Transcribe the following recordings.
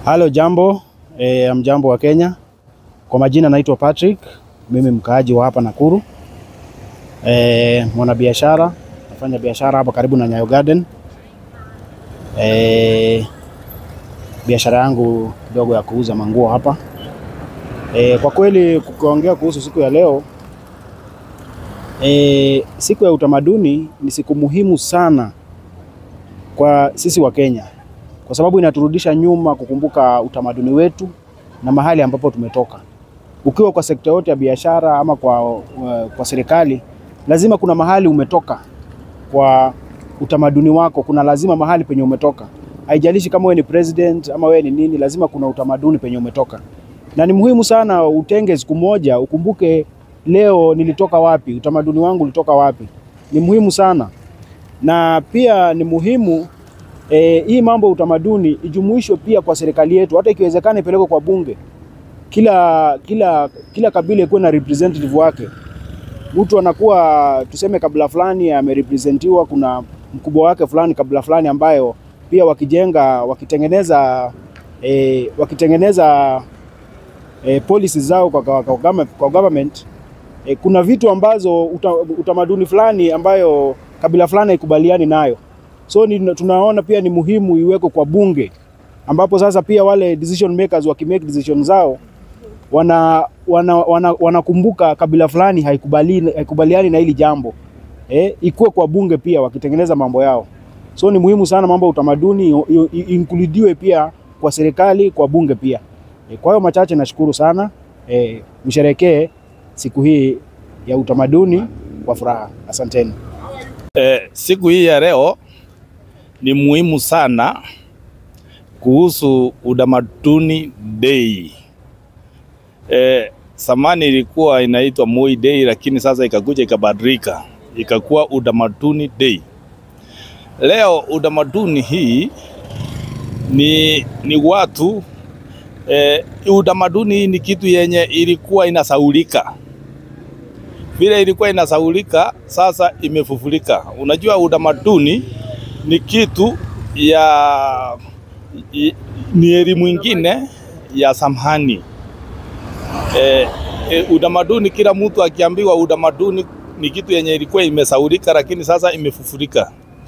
Halo, jambo e, mjambo wa Kenya. Kwa majina naitwa Patrick, mimi mkaaji wa hapa Nakuru, e, mwanabiashara, nafanya biashara hapa karibu na Nyayo Garden. E, biashara yangu kidogo ya kuuza manguo hapa. E, kwa kweli kuongea kuhusu siku ya leo e, siku ya utamaduni ni siku muhimu sana kwa sisi wa Kenya kwa sababu inaturudisha nyuma kukumbuka utamaduni wetu na mahali ambapo tumetoka. Ukiwa kwa sekta yote ya biashara ama kwa, kwa serikali, lazima kuna mahali umetoka kwa utamaduni wako, kuna lazima mahali penye umetoka. Haijalishi kama wewe ni president ama wewe ni nini, lazima kuna utamaduni penye umetoka, na ni muhimu sana utenge siku moja ukumbuke, leo nilitoka wapi, utamaduni wangu ulitoka wapi. Ni muhimu sana, na pia ni muhimu E, hii mambo ya utamaduni ijumuishwe pia kwa serikali yetu, hata ikiwezekana ipelekwe kwa bunge. Kila kila kila kabila ikuwe na representative wake. Mtu anakuwa tuseme kabila fulani amerepresentiwa, kuna mkubwa wake fulani kabila fulani, ambayo pia wakijenga wakitengeneza e, wakitengeneza e, policies zao kwa, kwa, kwa, kwa government e, kuna vitu ambazo uta, utamaduni fulani ambayo kabila fulani haikubaliani nayo so ni, tunaona pia ni muhimu iwekwe kwa bunge ambapo sasa pia wale decision makers wakimake decision zao wana wanakumbuka wana, wana kabila fulani haikubali, haikubaliani na hili jambo eh, ikuwe kwa bunge pia wakitengeneza mambo yao. So ni muhimu sana mambo ya utamaduni inkludiwe pia kwa serikali, kwa bunge pia eh, kwa hiyo machache, nashukuru sana eh, msherekee siku hii ya utamaduni kwa furaha. Asanteni. Eh, siku hii ya leo ni muhimu sana kuhusu utamaduni day. Eh, zamani ilikuwa inaitwa Moi Day, lakini sasa ikakuja ikabadilika ikakuwa utamaduni day. Leo utamaduni hii ni, ni watu eh, utamaduni hii ni kitu yenye ilikuwa inasaulika vile ilikuwa inasaulika, sasa imefufulika. Unajua utamaduni ni kitu ya ni elimu ingine ya samhani. E, e, utamaduni kila mtu akiambiwa utamaduni ni kitu yenye ilikuwa imesaulika, lakini sasa imefufulika.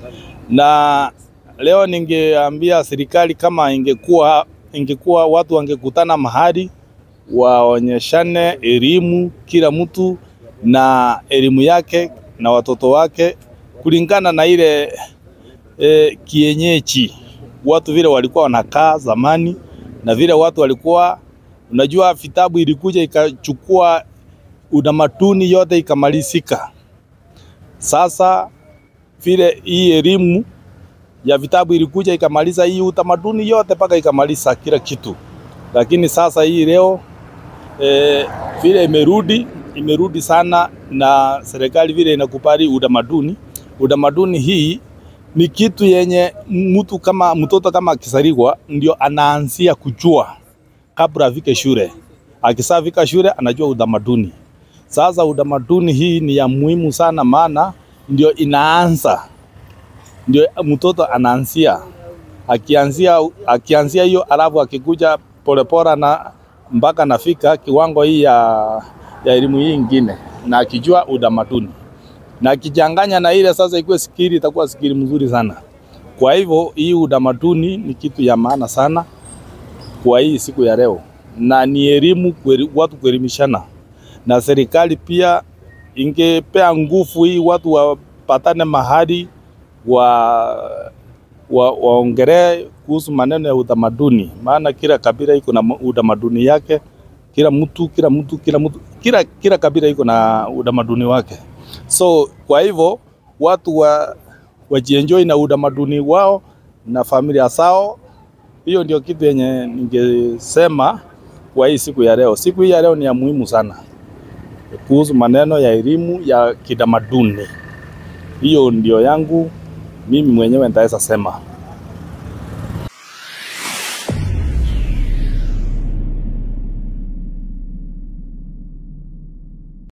Na leo ningeambia serikali kama ingekuwa ingekuwa watu wangekutana mahali waonyeshane elimu kila mtu na elimu yake na watoto wake kulingana na ile e, kienyeji watu vile walikuwa wanakaa zamani, na vile watu walikuwa, unajua, vitabu ilikuja ikachukua utamaduni yote ikamalizika. Sasa vile hii elimu ya vitabu ilikuja ikamaliza hii utamaduni yote mpaka ikamaliza kila kitu, lakini sasa hii leo e, vile imerudi imerudi sana, na serikali vile inakubali utamaduni. Utamaduni hii ni kitu yenye mtu kama mtoto kama akisaliwa ndio anaanzia kujua kabla afike shule. Akisafika shule anajua utamaduni. Sasa utamaduni hii ni ya muhimu sana, maana ndio inaanza, ndio mtoto anaanzia, akianzia akianzia hiyo, alafu akikuja polepole na mpaka nafika kiwango hii ya ya elimu hii ingine na akijua utamaduni na akichanganya na ile sasa ikuwe sikiri, itakuwa sikiri mzuri sana. Kwa hivyo hii utamaduni ni kitu ya maana sana kwa hii siku ya leo, na ni elimu watu kuelimishana, na serikali pia ingepea nguvu hii watu wapatane mahali wa wa, waongelee kuhusu maneno ya utamaduni, maana kila kabila iko na utamaduni yake kila mtu kila mtu kila mtu kila kila kabila iko na utamaduni wake. So kwa hivyo watu wa wajienjoy na utamaduni wao na familia zao. Hiyo ndio kitu yenye ningesema kwa hii siku ya leo. Siku hii ya leo ni ya muhimu sana kuhusu maneno ya elimu ya kitamaduni. Hiyo ndio yangu mimi mwenyewe nitaweza sema.